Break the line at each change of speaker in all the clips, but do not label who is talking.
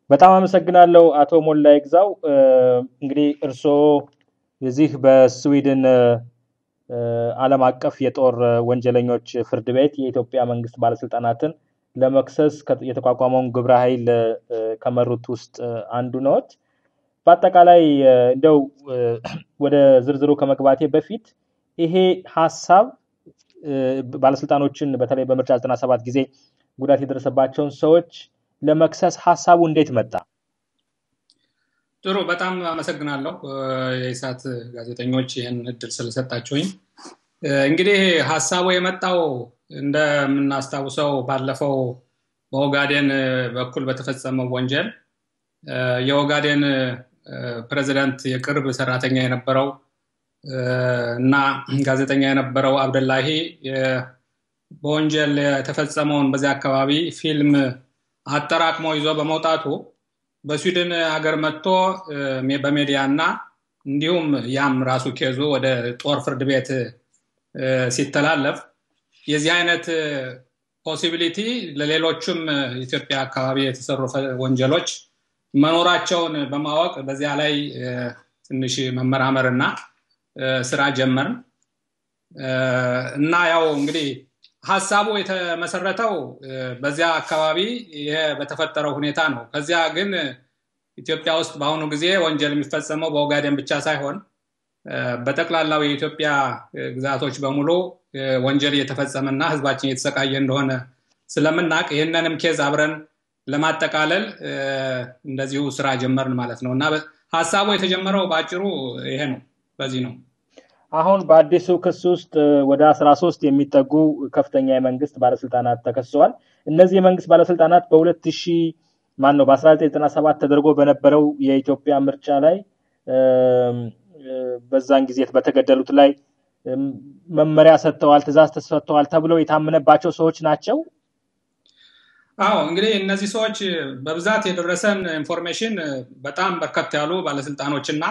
በጣም አመሰግናለሁ አቶ ሞላ ይግዛው። እንግዲህ እርስዎ የዚህ በስዊድን ዓለም አቀፍ የጦር ወንጀለኞች ፍርድ ቤት የኢትዮጵያ መንግስት ባለስልጣናትን ለመክሰስ የተቋቋመውን ግብረ ኃይል ከመሩት ውስጥ አንዱ ነዎት። በአጠቃላይ እንደው ወደ ዝርዝሩ ከመግባቴ በፊት ይሄ ሀሳብ ባለስልጣኖችን በተለይ በምርጫ 97 ጊዜ ጉዳት የደረሰባቸውን ሰዎች ለመክሰስ ሀሳቡ እንዴት መጣ?
ጥሩ፣ በጣም አመሰግናለሁ የኢሳት ጋዜጠኞች ይህን እድል ስለሰጣችሁኝ። እንግዲህ ሀሳቡ የመጣው እንደምናስታውሰው ባለፈው በኦጋዴን በኩል በተፈጸመው ወንጀል የኦጋዴን ፕሬዚዳንት የቅርብ ሰራተኛ የነበረው እና ጋዜጠኛ የነበረው አብደላሂ በወንጀል የተፈጸመውን በዚያ አካባቢ ፊልም አጠራቅሞ ይዞ በመውጣቱ በስዊድን ሀገር መጥቶ በሜዲያ እና እንዲሁም ያም ራሱ ኬዙ ወደ ጦር ፍርድ ቤት ሲተላለፍ የዚህ አይነት ፖሲቢሊቲ ለሌሎችም ኢትዮጵያ አካባቢ የተሰሩ ወንጀሎች መኖራቸውን በማወቅ በዚያ ላይ ትንሽ መመራመር እና ስራ ጀመርን እና ያው እንግዲህ ሀሳቡ የተመሰረተው በዚያ አካባቢ ይሄ በተፈጠረው ሁኔታ ነው። ከዚያ ግን ኢትዮጵያ ውስጥ በአሁኑ ጊዜ ወንጀል የሚፈጸመው በኦጋዴን ብቻ ሳይሆን በጠቅላላው የኢትዮጵያ ግዛቶች በሙሉ ወንጀል እየተፈጸመ እና ህዝባችን እየተሰቃየ እንደሆነ ስለምናቅ ይህንንም ኬዝ አብረን ለማጠቃለል እንደዚሁ ስራ ጀመርን ማለት ነው እና ሀሳቡ የተጀመረው በአጭሩ ይሄ ነው። በዚህ ነው።
አሁን በአዲሱ ክስ ውስጥ ወደ አስራ ሶስት የሚጠጉ ከፍተኛ የመንግስት ባለስልጣናት ተከሰዋል። እነዚህ የመንግስት ባለስልጣናት በሁለት ሺህ ማን ነው በአስራ ዘጠኝ ዘጠና ሰባት ተደርጎ በነበረው የኢትዮጵያ ምርጫ ላይ በዛን ጊዜ በተገደሉት ላይ መመሪያ ሰጥተዋል፣ ትእዛዝ ተሰጥተዋል ተብለው የታመነባቸው ሰዎች ናቸው።
አዎ እንግዲህ እነዚህ ሰዎች በብዛት የደረሰን ኢንፎርሜሽን በጣም በርከት ያሉ ባለስልጣኖች እና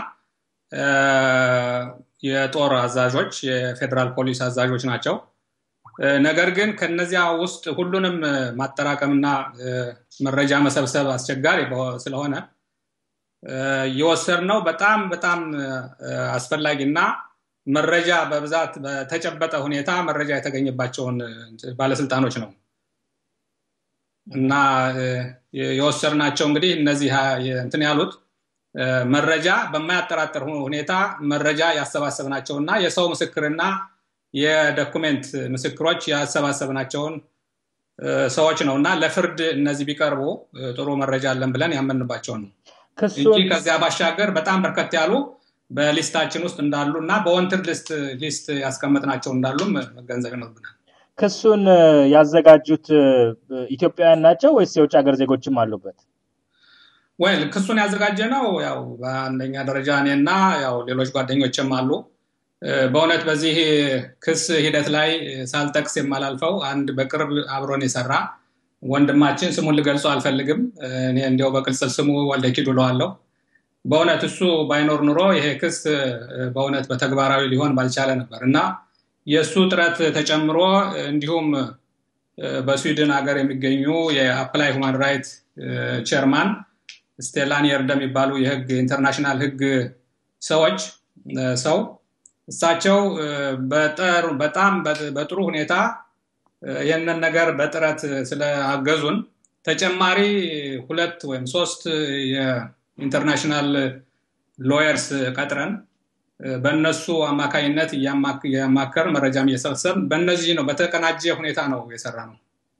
የጦር አዛዦች የፌዴራል ፖሊስ አዛዦች ናቸው። ነገር ግን ከነዚያ ውስጥ ሁሉንም ማጠራቀምና መረጃ መሰብሰብ አስቸጋሪ ስለሆነ የወሰድነው በጣም በጣም አስፈላጊና መረጃ በብዛት በተጨበጠ ሁኔታ መረጃ የተገኘባቸውን ባለስልጣኖች ነው እና የወሰድናቸው እንግዲህ እነዚህ እንትን ያሉት መረጃ በማያጠራጥር ሁኔታ መረጃ ያሰባሰብናቸው እና የሰው ምስክርና የዶኩሜንት ምስክሮች ያሰባሰብናቸውን ሰዎች ነው እና ለፍርድ እነዚህ ቢቀርቡ ጥሩ መረጃ አለን ብለን ያመንባቸው ነው እንጂ ከዚያ ባሻገር በጣም በርከት ያሉ በሊስታችን ውስጥ እንዳሉ እና በወንትር ሊስት ሊስት ያስቀመጥናቸው እንዳሉም መገንዘብ ይኖርብናል።
ክሱን ያዘጋጁት ኢትዮጵያውያን ናቸው ወይስ የውጭ ሀገር ዜጎችም አሉበት?
ወይል ክሱን ያዘጋጀ ነው ያው በአንደኛ ደረጃ እኔና ያው ሌሎች ጓደኞችም አሉ። በእውነት በዚህ ክስ ሂደት ላይ ሳልጠቅስ የማላልፈው አንድ በቅርብ አብሮን የሰራ ወንድማችን ስሙን ልገልጸው አልፈልግም። እኔ እንዲያው በቅጽል ስሙ ወልደ ኪዱ እለዋለሁ። በእውነት እሱ ባይኖር ኑሮ ይሄ ክስ በእውነት በተግባራዊ ሊሆን ባልቻለ ነበር እና የእሱ ጥረት ተጨምሮ እንዲሁም በስዊድን ሀገር የሚገኙ የአፕላይ ሁማን ራይት ቼርማን ስቴላን የርደ የሚባሉ የህግ ኢንተርናሽናል ህግ ሰዎች ሰው እሳቸው በጣም በጥሩ ሁኔታ ይህንን ነገር በጥረት ስለአገዙን ተጨማሪ ሁለት ወይም ሶስት የኢንተርናሽናል ሎየርስ ቀጥረን በእነሱ አማካኝነት እያማከር መረጃም እየሰበሰብ በእነዚህ ነው በተቀናጀ ሁኔታ ነው የሰራ ነው።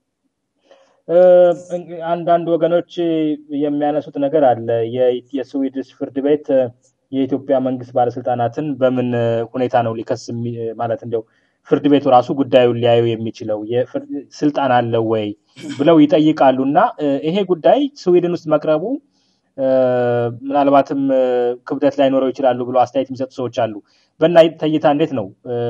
አንዳንድ ወገኖች የሚያነሱት ነገር አለ። የስዊድሽ ፍርድ ቤት የኢትዮጵያ መንግስት ባለስልጣናትን በምን ሁኔታ ነው ሊከስ ማለት እንደው ፍርድ ቤቱ ራሱ ጉዳዩን ሊያዩ የሚችለው ስልጣን አለው ወይ ብለው ይጠይቃሉ እና ይሄ ጉዳይ ስዊድን ውስጥ መቅረቡ ምናልባትም ክብደት ላይኖረው ይችላሉ ብሎ አስተያየት የሚሰጡ ሰዎች አሉ። በእናንተ እይታ እንዴት ነው?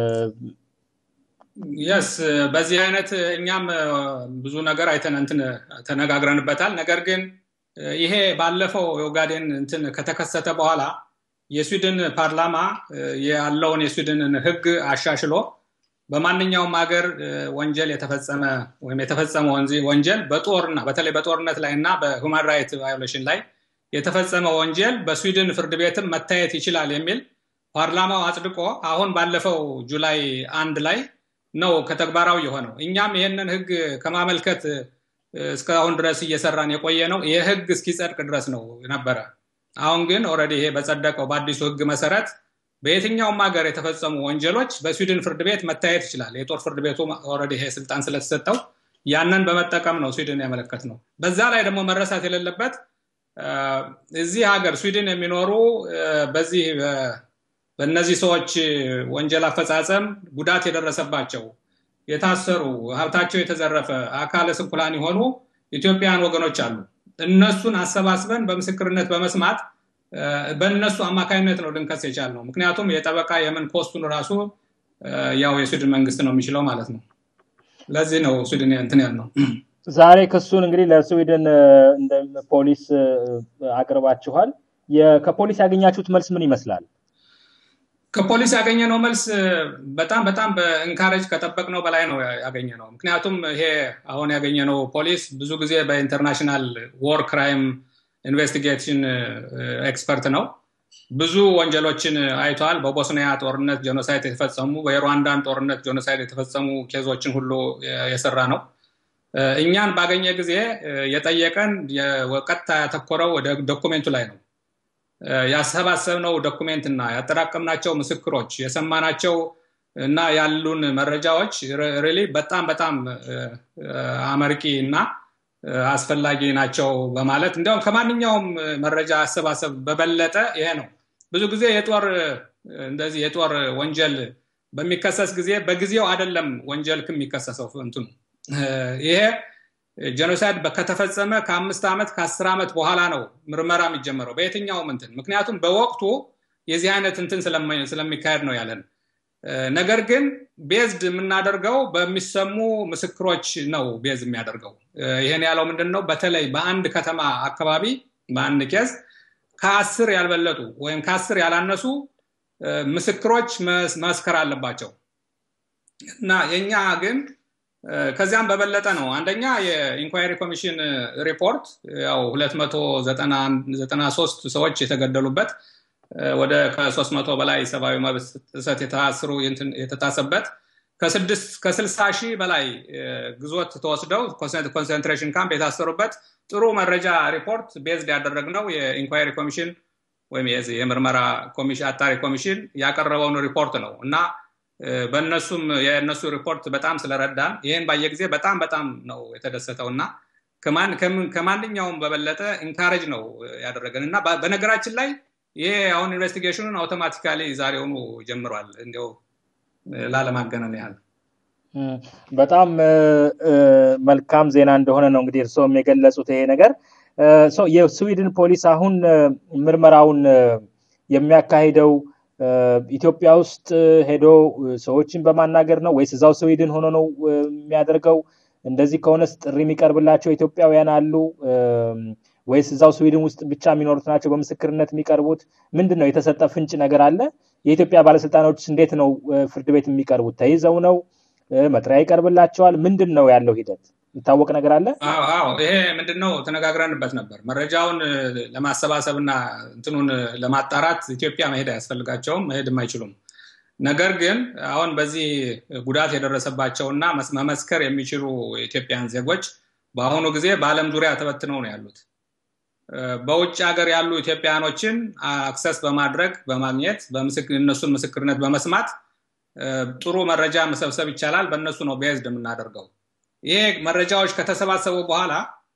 የስ በዚህ አይነት እኛም ብዙ ነገር አይተን እንትን ተነጋግረንበታል። ነገር ግን ይሄ ባለፈው የኦጋዴን እንትን ከተከሰተ በኋላ የስዊድን ፓርላማ ያለውን የስዊድንን ህግ አሻሽሎ በማንኛውም ሀገር ወንጀል የተፈጸመ ወይም የተፈጸመ ወንጀል በጦርና በተለይ በጦርነት ላይ እና በሁማን ራይት ቫዮሌሽን ላይ የተፈጸመ ወንጀል በስዊድን ፍርድ ቤትም መታየት ይችላል የሚል ፓርላማው አጽድቆ አሁን ባለፈው ጁላይ አንድ ላይ ነው ከተግባራዊ የሆነው። እኛም ይህንን ህግ ከማመልከት እስካሁን ድረስ እየሰራን የቆየ ነው። ይህ ህግ እስኪጸድቅ ድረስ ነው ነበረ። አሁን ግን ኦልሬዲ ይሄ በጸደቀው በአዲሱ ህግ መሰረት በየትኛውም ሀገር የተፈጸሙ ወንጀሎች በስዊድን ፍርድ ቤት መታየት ይችላል። የጦር ፍርድ ቤቱ ኦልሬዲ ይሄ ስልጣን ስለተሰጠው ያንን በመጠቀም ነው ስዊድን ያመለከት ነው። በዛ ላይ ደግሞ መረሳት የሌለበት እዚህ ሀገር ስዊድን የሚኖሩ በዚህ በእነዚህ ሰዎች ወንጀል አፈጻጸም ጉዳት የደረሰባቸው የታሰሩ፣ ሀብታቸው የተዘረፈ፣ አካለ ስንኩላን የሆኑ ኢትዮጵያውያን ወገኖች አሉ። እነሱን አሰባስበን በምስክርነት በመስማት በእነሱ አማካኝነት ነው ልንከስ የቻልነው። ምክንያቱም የጠበቃ የምን ኮስቱን ራሱ ያው የስዊድን መንግስት ነው የሚችለው ማለት ነው። ለዚህ ነው ስዊድን እንትን ያልነው።
ዛሬ ክሱን እንግዲህ ለስዊድን ፖሊስ አቅርባችኋል። ከፖሊስ ያገኛችሁት መልስ ምን ይመስላል?
ከፖሊስ ያገኘነው መልስ በጣም በጣም በኢንካሬጅ ከጠበቅነው በላይ ነው ያገኘነው። ምክንያቱም ይሄ አሁን ያገኘነው ፖሊስ ብዙ ጊዜ በኢንተርናሽናል ዎር ክራይም ኢንቨስቲጌሽን ኤክስፐርት ነው። ብዙ ወንጀሎችን አይተዋል። በቦስኒያ ጦርነት ጄኖሳይድ የተፈጸሙ፣ በሩዋንዳን ጦርነት ጄኖሳይድ የተፈጸሙ ኬዞችን ሁሉ የሰራ ነው። እኛን ባገኘ ጊዜ የጠየቀን ቀጥታ ያተኮረው ወደ ዶኩሜንቱ ላይ ነው። ያሰባሰብነው ዶኩሜንት እና ያጠራቀምናቸው ምስክሮች የሰማናቸው እና ያሉን መረጃዎች ሪሊ በጣም በጣም አመርቂ እና አስፈላጊ ናቸው በማለት እንዲያውም ከማንኛውም መረጃ አሰባሰብ በበለጠ ይሄ ነው። ብዙ ጊዜ የጦር እንደዚህ የጦር ወንጀል በሚከሰስ ጊዜ በጊዜው አይደለም ወንጀል የሚከሰሰው እንትኑ ይሄ ጄኖሳይድ ከተፈጸመ ከአምስት ዓመት ከአስር ዓመት በኋላ ነው ምርመራ የሚጀመረው በየትኛውም እንትን ምክንያቱም በወቅቱ የዚህ አይነት እንትን ስለሚካሄድ ነው ያለን ነገር ግን ቤዝድ የምናደርገው በሚሰሙ ምስክሮች ነው ቤዝ የሚያደርገው ይህን ያለው ምንድን ነው በተለይ በአንድ ከተማ አካባቢ በአንድ ኬዝ ከአስር ያልበለጡ ወይም ከአስር ያላነሱ ምስክሮች መስከር አለባቸው እና የኛ ግን ከዚያም በበለጠ ነው አንደኛ የኢንኳይሪ ኮሚሽን ሪፖርት ያው 293 ሰዎች የተገደሉበት ወደ ከሶስት መቶ በላይ ሰብአዊ መብት ጥሰት የታስሩ የተታሰበት ከስልሳ ሺህ በላይ ግዞት ተወስደው ኮንሰንትሬሽን ካምፕ የታሰሩበት ጥሩ መረጃ ሪፖርት ቤዝድ ያደረግነው የኢንኳይሪ ኮሚሽን ወይም የምርመራ አጣሪ ኮሚሽን ያቀረበውን ሪፖርት ነው እና በእነሱም የእነሱ ሪፖርት በጣም ስለረዳን ይህን ባየ ጊዜ በጣም በጣም ነው የተደሰተው እና ከማንኛውም በበለጠ ኢንካሬጅ ነው ያደረገን እና በነገራችን ላይ ይሄ አሁን ኢንቨስቲጌሽኑን አውቶማቲካሊ ዛሬውኑ ጀምሯል እንዲው ላለማገነን ያህል
በጣም መልካም ዜና እንደሆነ ነው እንግዲህ እርስዎም የገለጹት ይሄ ነገር የስዊድን ፖሊስ አሁን ምርመራውን የሚያካሂደው ኢትዮጵያ ውስጥ ሄዶ ሰዎችን በማናገር ነው ወይስ እዛው ስዊድን ሆኖ ነው የሚያደርገው እንደዚህ ከሆነስ ጥሪ የሚቀርብላቸው ኢትዮጵያውያን አሉ ወይስ እዛው ስዊድን ውስጥ ብቻ የሚኖሩት ናቸው በምስክርነት የሚቀርቡት ምንድን ነው የተሰጠ ፍንጭ ነገር አለ የኢትዮጵያ ባለስልጣኖች እንዴት ነው ፍርድ ቤት የሚቀርቡት ተይዘው ነው መጥሪያ ይቀርብላቸዋል ምንድን ነው ያለው ሂደት ይታወቅ ነገር አለ
አዎ ይሄ ምንድነው ተነጋግረንበት ነበር መረጃውን ለማሰባሰብ እና እንትኑን ለማጣራት ኢትዮጵያ መሄድ አያስፈልጋቸውም መሄድም አይችሉም ነገር ግን አሁን በዚህ ጉዳት የደረሰባቸውና መመስከር የሚችሉ የኢትዮጵያን ዜጎች በአሁኑ ጊዜ በአለም ዙሪያ ተበትነው ነው ያሉት በውጭ ሀገር ያሉ ኢትዮጵያውያኖችን አክሰስ በማድረግ በማግኘት እነሱን ምስክርነት በመስማት ጥሩ መረጃ መሰብሰብ ይቻላል በእነሱ ነው ቤዝድ የምናደርገው ይሄ መረጃዎች ከተሰባሰቡ በኋላ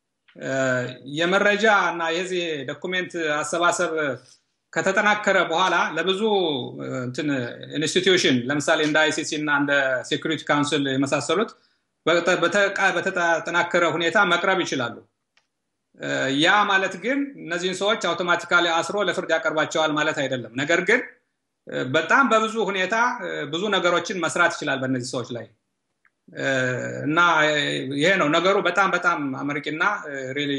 የመረጃ እና የዚህ ዶኩሜንት አሰባሰብ ከተጠናከረ በኋላ ለብዙ ኢንስቲትዩሽን ለምሳሌ እንደ አይሲሲ እና እንደ ሴኩሪቲ ካውንስል የመሳሰሉት በተጠናከረ ሁኔታ መቅረብ ይችላሉ ያ ማለት ግን እነዚህን ሰዎች አውቶማቲካሊ አስሮ ለፍርድ ያቀርባቸዋል ማለት አይደለም ነገር ግን በጣም በብዙ ሁኔታ ብዙ ነገሮችን መስራት ይችላል በእነዚህ ሰዎች ላይ እና ይሄ ነው ነገሩ በጣም በጣም አመርቂና ሪሊ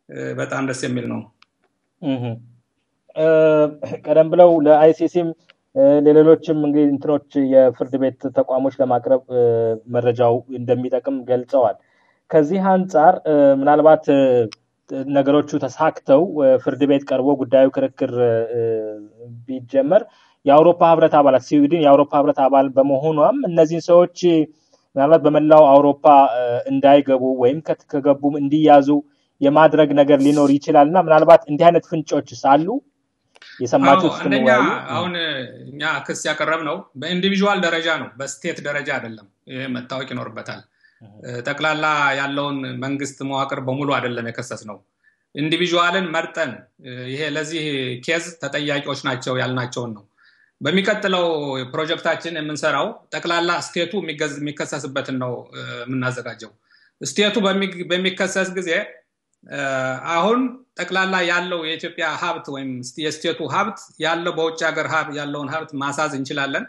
በጣም ደስ የሚል ነው
ቀደም ብለው ለአይሲሲም ለሌሎችም እንግዲህ እንትኖች የፍርድ ቤት ተቋሞች ለማቅረብ መረጃው እንደሚጠቅም ገልጸዋል። ከዚህ አንጻር ምናልባት ነገሮቹ ተሳክተው ፍርድ ቤት ቀርቦ ጉዳዩ ክርክር ቢጀመር የአውሮፓ ህብረት አባላት ስዊድን የአውሮፓ ህብረት አባል በመሆኗም እነዚህን ሰዎች ምናልባት በመላው አውሮፓ እንዳይገቡ ወይም ከገቡም እንዲያዙ የማድረግ ነገር ሊኖር ይችላል እና ምናልባት እንዲህ አይነት ፍንጮች ሳሉ የሰማችሁት
አንደኛ አሁን እኛ ክስ ያቀረብ ነው በኢንዲቪዥዋል ደረጃ ነው በስቴት ደረጃ አይደለም ይህ መታወቅ ይኖርበታል ጠቅላላ ያለውን መንግስት መዋቅር በሙሉ አይደለም የከሰስ ነው ኢንዲቪዥዋልን መርጠን ይሄ ለዚህ ኬዝ ተጠያቂዎች ናቸው ያልናቸውን ነው በሚቀጥለው ፕሮጀክታችን የምንሰራው ጠቅላላ ስቴቱ የሚከሰስበትን ነው የምናዘጋጀው ስቴቱ በሚከሰስ ጊዜ አሁን ጠቅላላ ያለው የኢትዮጵያ ሀብት ወይም የስቴቱ ሀብት ያለው በውጭ ሀገር ያለውን ሀብት ማሳዝ እንችላለን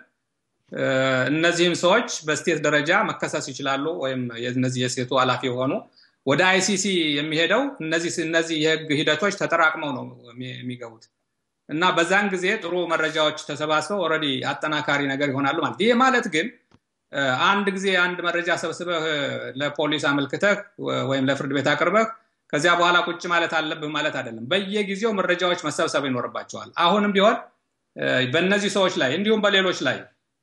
እነዚህም ሰዎች በስቴት ደረጃ መከሰስ ይችላሉ ወይም እነዚህ የስቴቱ ኃላፊ የሆኑ ወደ አይሲሲ የሚሄደው እነዚህ እነዚህ የህግ ሂደቶች ተጠራቅመው ነው የሚገቡት እና በዛን ጊዜ ጥሩ መረጃዎች ተሰባስበው ኦረዲ አጠናካሪ ነገር ይሆናሉ ማለት ይህ ማለት ግን አንድ ጊዜ አንድ መረጃ ሰብስበህ ለፖሊስ አመልክተህ ወይም ለፍርድ ቤት አቅርበህ ከዚያ በኋላ ቁጭ ማለት አለብህ ማለት አይደለም በየጊዜው መረጃዎች መሰብሰብ ይኖርባቸዋል አሁንም ቢሆን በእነዚህ ሰዎች ላይ እንዲሁም በሌሎች ላይ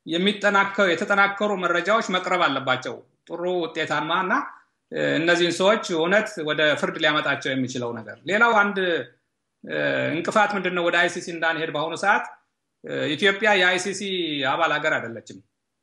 የተጠናከሩ መረጃዎች መቅረብ አለባቸው ጥሩ ውጤታማ እና እነዚህን ሰዎች እውነት ወደ ፍርድ ሊያመጣቸው የሚችለው ነገር ሌላው አንድ እንቅፋት ምንድነው ወደ አይሲሲ እንዳንሄድ በአሁኑ ሰዓት ኢትዮጵያ የአይሲሲ አባል ሀገር አይደለችም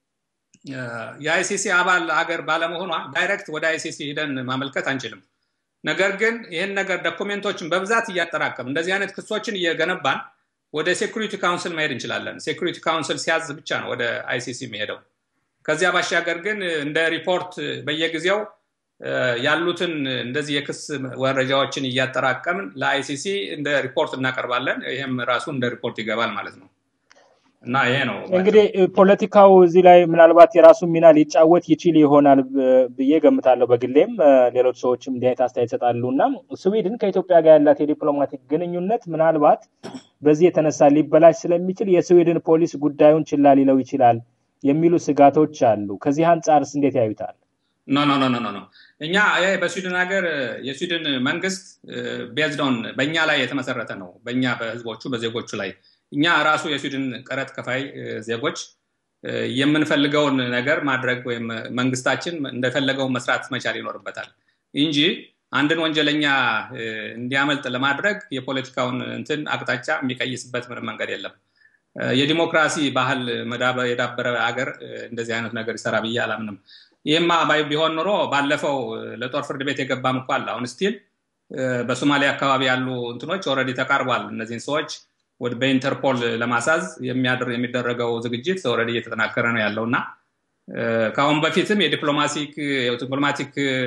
የአይሲሲ አባል ሀገር ባለመሆኗ ዳይሬክት ወደ አይሲሲ ሂደን ማመልከት አንችልም ነገር ግን ይህን ነገር ዶኩሜንቶችን በብዛት እያጠራቀም እንደዚህ አይነት ክሶችን እየገነባን ወደ ሴኩሪቲ ካውንስል መሄድ እንችላለን ሴኩሪቲ ካውንስል ሲያዝ ብቻ ነው ወደ አይሲሲ የሚሄደው ከዚያ ባሻገር ግን እንደ ሪፖርት በየጊዜው ያሉትን እንደዚህ የክስ መረጃዎችን እያጠራቀምን ለአይሲሲ እንደ ሪፖርት እናቀርባለን ይህም ራሱ እንደ ሪፖርት ይገባል ማለት ነው እና ይሄ ነው
እንግዲህ ፖለቲካው እዚህ ላይ ምናልባት የራሱ ሚና ሊጫወት ይችል ይሆናል ብዬ ገምታለሁ በግሌም ሌሎች ሰዎችም እንዲህ አይነት አስተያየት ይሰጣሉ እና ስዊድን ከኢትዮጵያ ጋር ያላት የዲፕሎማቲክ ግንኙነት ምናልባት በዚህ የተነሳ ሊበላሽ ስለሚችል የስዊድን ፖሊስ ጉዳዩን ችላ ሊለው ይችላል የሚሉ ስጋቶች አሉ ከዚህ አንጻርስ እንዴት ያዩታል
ኖ ኖ ኖ ኖ ኖ እኛ በስዊድን ሀገር የስዊድን መንግስት ቤዝዶን በእኛ ላይ የተመሰረተ ነው በእኛ በህዝቦቹ በዜጎቹ ላይ እኛ ራሱ የስዊድን ቀረጥ ከፋይ ዜጎች የምንፈልገውን ነገር ማድረግ ወይም መንግስታችን እንደፈለገው መስራት መቻል ይኖርበታል እንጂ አንድን ወንጀለኛ እንዲያመልጥ ለማድረግ የፖለቲካውን እንትን አቅጣጫ የሚቀይስበት ምንም መንገድ የለም የዲሞክራሲ ባህል የዳበረ ሀገር እንደዚህ አይነት ነገር ይሰራ ብዬ አላምንም ይህማ ቢሆን ኑሮ ባለፈው ለጦር ፍርድ ቤት የገባም እኮ አለ አሁን ስቲል በሶማሊያ አካባቢ ያሉ እንትኖች ኦረዲ ተቃርቧል እነዚህን ሰዎች በኢንተርፖል ለማሳዝ የሚደረገው ዝግጅት ኦረዲ እየተጠናከረ ነው ያለው እና ከአሁን በፊትም የዲፕሎማቲክ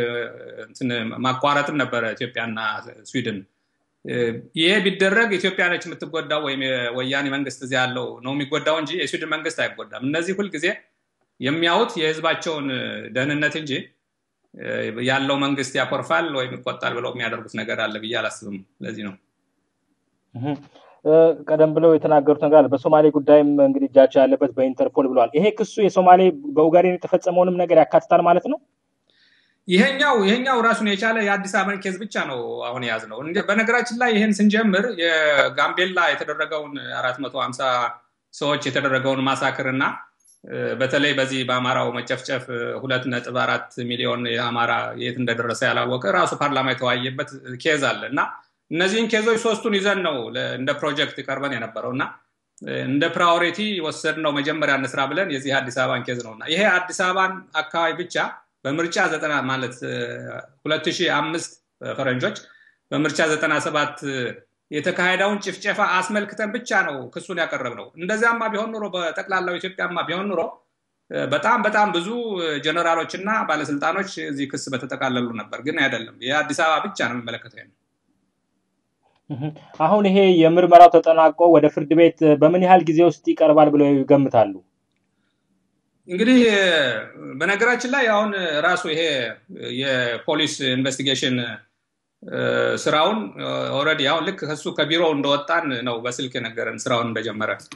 ማቋረጥም ነበረ ኢትዮጵያና ስዊድን ይሄ ቢደረግ ኢትዮጵያ ነች የምትጎዳው ወይም የወያኔ መንግስት እዚያ ያለው ነው የሚጎዳው እንጂ የስዊድን መንግስት አይጎዳም እነዚህ ሁልጊዜ የሚያዩት የህዝባቸውን ደህንነት እንጂ ያለው መንግስት ያኮርፋል ወይም ይቆጣል ብለው የሚያደርጉት ነገር አለ ብዬ አላስብም ለዚህ ነው
ቀደም ብለው የተናገሩት ነገር አለ በሶማሌ ጉዳይም እንግዲህ እጃቸው ያለበት በኢንተርፖል ብለዋል ይሄ ክሱ የሶማሌ በኡጋዴን የተፈጸመውንም ነገር ያካትታል ማለት ነው
ይሄኛው ይሄኛው ራሱን የቻለ የአዲስ አበባን ኬዝ ብቻ ነው አሁን የያዝ ነው በነገራችን ላይ ይህን ስንጀምር የጋምቤላ የተደረገውን አራት መቶ ሀምሳ ሰዎች የተደረገውን ማሳክር እና በተለይ በዚህ በአማራው መጨፍጨፍ ሁለት ነጥብ አራት ሚሊዮን የአማራ የት እንደደረሰ ያላወቀ ራሱ ፓርላማ የተወያየበት ኬዝ አለ እና እነዚህን ኬዞች ሶስቱን ይዘን ነው እንደ ፕሮጀክት ቀርበን የነበረው እና እንደ ፕራዮሪቲ ወሰድ ነው መጀመሪያ እንስራ ብለን የዚህ አዲስ አበባን ኬዝ ነው እና ይሄ አዲስ አበባን አካባቢ ብቻ በምርጫ ዘጠና ማለት ሁለት ሺህ አምስት ፈረንጆች በምርጫ ዘጠና ሰባት የተካሄደውን ጭፍጨፋ አስመልክተን ብቻ ነው ክሱን ያቀረብ ነው እንደዚያማ ቢሆን ኑሮ በጠቅላላው ኢትዮጵያማ ቢሆን ኑሮ በጣም በጣም ብዙ ጀነራሎች እና ባለስልጣኖች እዚህ ክስ በተጠቃለሉ ነበር ግን አይደለም የአዲስ አበባ ብቻ ነው የሚመለከተው
አሁን ይሄ የምርመራው ተጠናቆ ወደ ፍርድ ቤት በምን ያህል ጊዜ ውስጥ ይቀርባል ብለው ይገምታሉ
እንግዲህ በነገራችን ላይ አሁን ራሱ ይሄ የፖሊስ ኢንቨስቲጌሽን ስራውን ኦረዲ አሁን ልክ ከሱ ከቢሮ እንደወጣን ነው በስልክ የነገረን ስራውን እንደጀመረ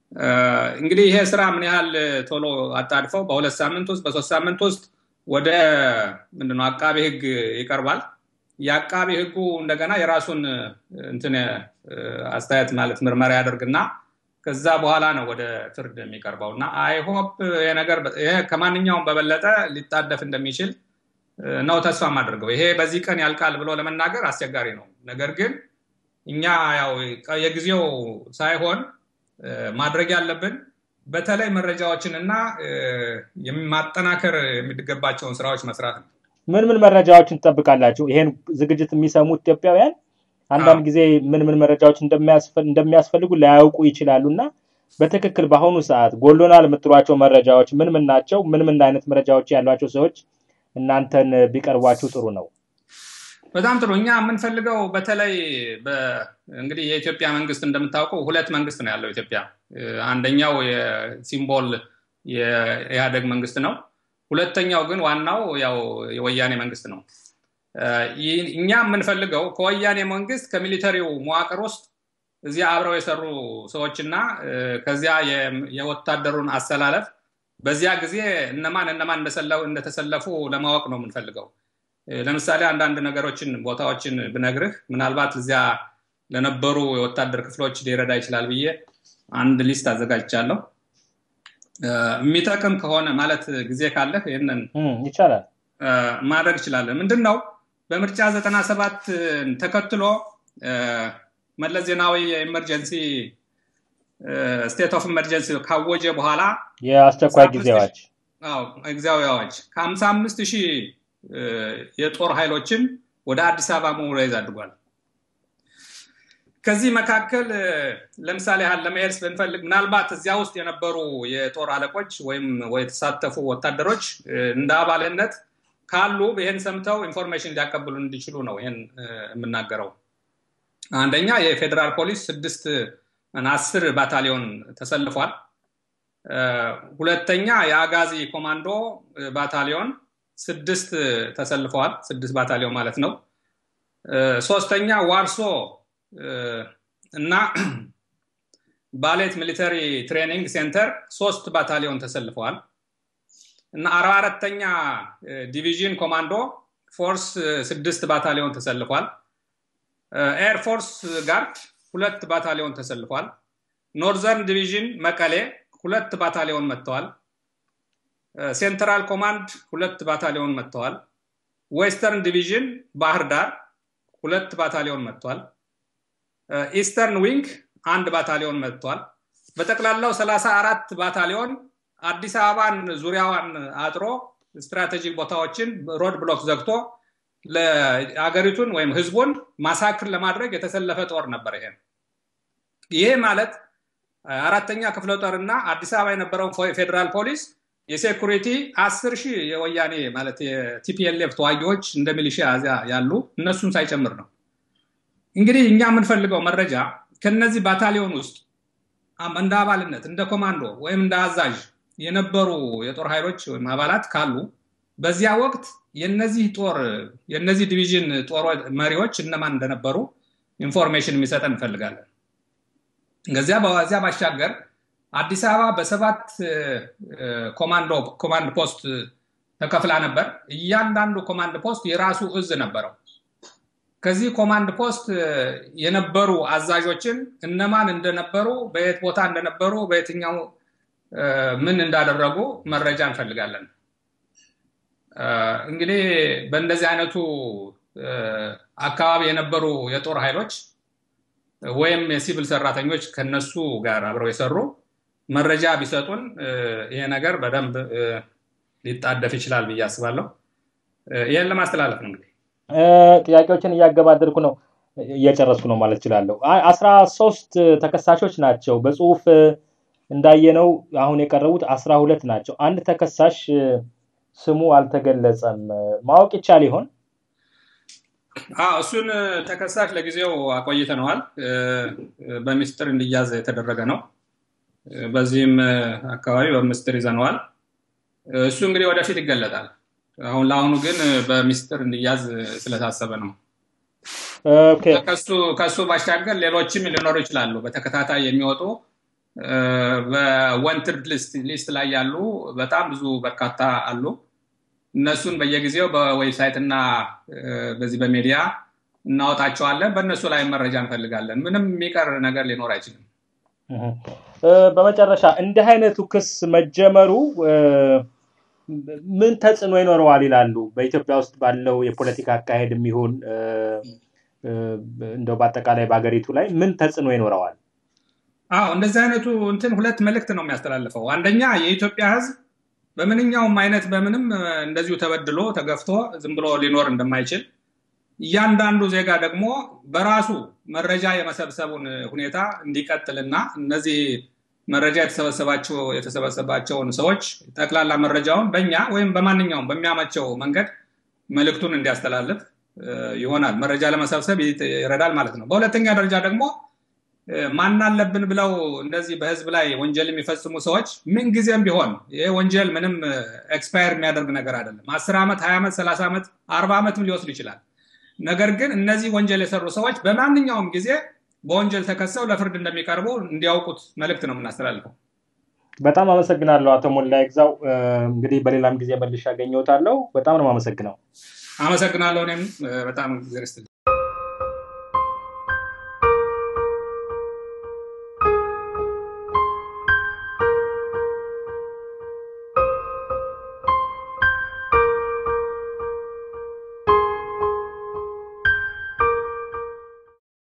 እንግዲህ ይሄ ስራ ምን ያህል ቶሎ አጣድፈው በሁለት ሳምንት ውስጥ በሶስት ሳምንት ውስጥ ወደ ምንድነው አቃቤ ህግ ይቀርባል። የአቃቤ ህጉ እንደገና የራሱን እንትን አስተያየት ማለት ምርመራ ያደርግና ከዛ በኋላ ነው ወደ ፍርድ የሚቀርበው እና አይሆፕ ይሄ ነገር ከማንኛውም በበለጠ ሊጣደፍ እንደሚችል ነው ተስፋ የማደርገው። ይሄ በዚህ ቀን ያልቃል ብሎ ለመናገር አስቸጋሪ ነው። ነገር ግን እኛ ያው የጊዜው ሳይሆን ማድረግ ያለብን በተለይ መረጃዎችን እና ማጠናከር የሚገባቸውን ስራዎች መስራት ነው።
ምን ምን መረጃዎችን ትጠብቃላችሁ? ይሄን ዝግጅት የሚሰሙ ኢትዮጵያውያን አንዳንድ ጊዜ ምን ምን መረጃዎች እንደሚያስፈልጉ ላያውቁ ይችላሉ እና በትክክል በአሁኑ ሰዓት ጎሎናል የምትሏቸው መረጃዎች ምን ምን ናቸው? ምን ምን አይነት መረጃዎች ያሏቸው ሰዎች እናንተን ቢቀርቧችሁ ጥሩ ነው?
በጣም ጥሩ። እኛ የምንፈልገው በተለይ እንግዲህ የኢትዮጵያ መንግስት እንደምታውቀው ሁለት መንግስት ነው ያለው ኢትዮጵያ። አንደኛው የሲምቦል የኢህአደግ መንግስት ነው። ሁለተኛው ግን ዋናው ያው የወያኔ መንግስት ነው። እኛ የምንፈልገው ከወያኔ መንግስት ከሚሊተሪው መዋቅር ውስጥ እዚያ አብረው የሰሩ ሰዎችና ከዚያ የወታደሩን አሰላለፍ በዚያ ጊዜ እነማን እነማን እንደተሰለፉ ለማወቅ ነው የምንፈልገው። ለምሳሌ አንዳንድ ነገሮችን ቦታዎችን ብነግርህ ምናልባት እዚያ ለነበሩ የወታደር ክፍሎች ሊረዳ ይችላል ብዬ አንድ ሊስት አዘጋጅቻለሁ። የሚጠቅም ከሆነ ማለት ጊዜ ካለህ ይህንን
ይቻላል
ማድረግ ይችላለን። ምንድን ነው በምርጫ ዘጠና ሰባት ተከትሎ መለስ ዜናዊ የኢመርጀንሲ ስቴት ኦፍ ኢመርጀንሲ ካወጀ በኋላ
የአስቸኳይ ጊዜ አዋጅ
ጊዜያዊ አዋጅ ከሀምሳ አምስት ሺህ የጦር ኃይሎችን ወደ አዲስ አበባ ሞቢላይዝ አድርጓል። ከዚህ መካከል ለምሳሌ ያህል ለመሄድ ብንፈልግ ምናልባት እዚያ ውስጥ የነበሩ የጦር አለቆች ወይም የተሳተፉ ወታደሮች እንደ አባልነት ካሉ ይህን ሰምተው ኢንፎርሜሽን ሊያቀብሉ እንዲችሉ ነው ይህን የምናገረው። አንደኛ የፌዴራል ፖሊስ ስድስት አስር ባታሊዮን ተሰልፏል። ሁለተኛ የአጋዚ ኮማንዶ ባታሊዮን ስድስት ተሰልፈዋል። ስድስት ባታሊዮን ማለት ነው። ሶስተኛ ዋርሶ እና ባሌት ሚሊተሪ ትሬኒንግ ሴንተር ሶስት ባታሊዮን ተሰልፈዋል እና አርባ አራተኛ ዲቪዥን ኮማንዶ ፎርስ ስድስት ባታሊዮን ተሰልፏል። ኤርፎርስ ጋርድ ሁለት ባታሊዮን ተሰልፏል። ኖርዘርን ዲቪዥን መቀሌ ሁለት ባታሊዮን መጥተዋል። ሴንትራል ኮማንድ ሁለት ባታሊዮን መጥተዋል። ዌስተርን ዲቪዥን ባህር ዳር ሁለት ባታሊዮን መጥቷል። ኢስተርን ዊንግ አንድ ባታሊዮን መጥቷል። በጠቅላላው ሰላሳ አራት ባታሊዮን አዲስ አበባን ዙሪያዋን አጥሮ ስትራቴጂክ ቦታዎችን ሮድ ብሎክ ዘግቶ ለአገሪቱን ወይም ህዝቡን ማሳክር ለማድረግ የተሰለፈ ጦር ነበር። ይሄ ይሄ ማለት አራተኛ ክፍለ ጦር እና አዲስ አበባ የነበረው ፌዴራል ፖሊስ የሴኩሪቲ አስር ሺህ የወያኔ ማለት የቲፒኤልኤፍ ተዋጊዎች እንደ ሚሊሺያ ያሉ እነሱን ሳይጨምር ነው። እንግዲህ እኛ የምንፈልገው መረጃ ከነዚህ ባታሊዮን ውስጥ እንደ አባልነት እንደ ኮማንዶ ወይም እንደ አዛዥ የነበሩ የጦር ኃይሎች ወይም አባላት ካሉ በዚያ ወቅት የነዚህ ጦር የነዚህ ዲቪዥን ጦር መሪዎች እነማን እንደነበሩ ኢንፎርሜሽን የሚሰጠን እንፈልጋለን። ከዚያ በዚያ ባሻገር አዲስ አበባ በሰባት ኮማንድ ፖስት ተከፍላ ነበር። እያንዳንዱ ኮማንድ ፖስት የራሱ እዝ ነበረው። ከዚህ ኮማንድ ፖስት የነበሩ አዛዦችን እነማን እንደነበሩ፣ በየት ቦታ እንደነበሩ፣ በየትኛው ምን እንዳደረጉ መረጃ እንፈልጋለን። እንግዲህ በእንደዚህ አይነቱ አካባቢ የነበሩ የጦር ኃይሎች ወይም የሲቪል ሰራተኞች ከነሱ ጋር አብረው የሰሩ መረጃ ቢሰጡን ይሄ ነገር በደንብ ሊጣደፍ ይችላል ብዬ አስባለሁ። ይህን ለማስተላለፍ ነው እንግዲህ
ጥያቄዎችን እያገባደድኩ ነው እየጨረስኩ ነው ማለት እችላለሁ። አስራ ሶስት ተከሳሾች ናቸው። በጽሁፍ እንዳየነው አሁን የቀረቡት አስራ ሁለት ናቸው። አንድ ተከሳሽ ስሙ አልተገለጸም። ማወቅ ይቻል ይሆን?
እሱን ተከሳሽ ለጊዜው አቆይተነዋል። በሚስጥር እንዲያዝ የተደረገ ነው። በዚህም አካባቢ በምስጢር ይዘነዋል። እሱ እንግዲህ ወደፊት ይገለጣል። አሁን ለአሁኑ ግን በሚስጥር እንዲያዝ ስለታሰበ ነው። ከሱ ባሻገር ሌሎችም ሊኖሩ ይችላሉ። በተከታታይ የሚወጡ በወንትድ ሊስት ላይ ያሉ በጣም ብዙ በርካታ አሉ። እነሱን በየጊዜው በዌብሳይት እና በዚህ በሚዲያ እናወጣቸዋለን። በእነሱ ላይ መረጃ እንፈልጋለን። ምንም የሚቀር ነገር ሊኖር አይችልም።
በመጨረሻ እንዲህ አይነቱ ክስ መጀመሩ ምን ተጽዕኖ ይኖረዋል ይላሉ? በኢትዮጵያ ውስጥ ባለው የፖለቲካ አካሄድ የሚሆን እንደው በአጠቃላይ በሀገሪቱ ላይ ምን ተጽዕኖ ይኖረዋል?
አዎ እንደዚህ አይነቱ እንትን ሁለት መልእክት ነው የሚያስተላልፈው። አንደኛ የኢትዮጵያ ሕዝብ በምንኛውም አይነት በምንም እንደዚሁ ተበድሎ ተገፍቶ ዝም ብሎ ሊኖር እንደማይችል እያንዳንዱ ዜጋ ደግሞ በራሱ መረጃ የመሰብሰቡን ሁኔታ እንዲቀጥልና እነዚህ መረጃ የተሰበሰባቸው የተሰበሰባቸውን ሰዎች ጠቅላላ መረጃውን በእኛ ወይም በማንኛውም በሚያመቸው መንገድ መልእክቱን እንዲያስተላልፍ ይሆናል። መረጃ ለመሰብሰብ ይረዳል ማለት ነው። በሁለተኛ ደረጃ ደግሞ ማናለብን ብለው እንደዚህ በህዝብ ላይ ወንጀል የሚፈጽሙ ሰዎች ምንጊዜም ቢሆን ይህ ወንጀል ምንም ኤክስፓየር የሚያደርግ ነገር አይደለም። አስር ዓመት፣ ሀያ ዓመት፣ ሰላሳ ዓመት፣ አርባ ዓመትም ሊወስድ ይችላል። ነገር ግን እነዚህ ወንጀል የሰሩ ሰዎች በማንኛውም ጊዜ በወንጀል ተከሰው ለፍርድ እንደሚቀርቡ እንዲያውቁት መልእክት ነው የምናስተላልፈው።
በጣም አመሰግናለሁ አቶ ሞላ ይግዛው። እንግዲህ በሌላም ጊዜ መልሼ አገኘዎታለሁ። በጣም ነው የማመሰግነው።
አመሰግናለሁ። እኔም በጣም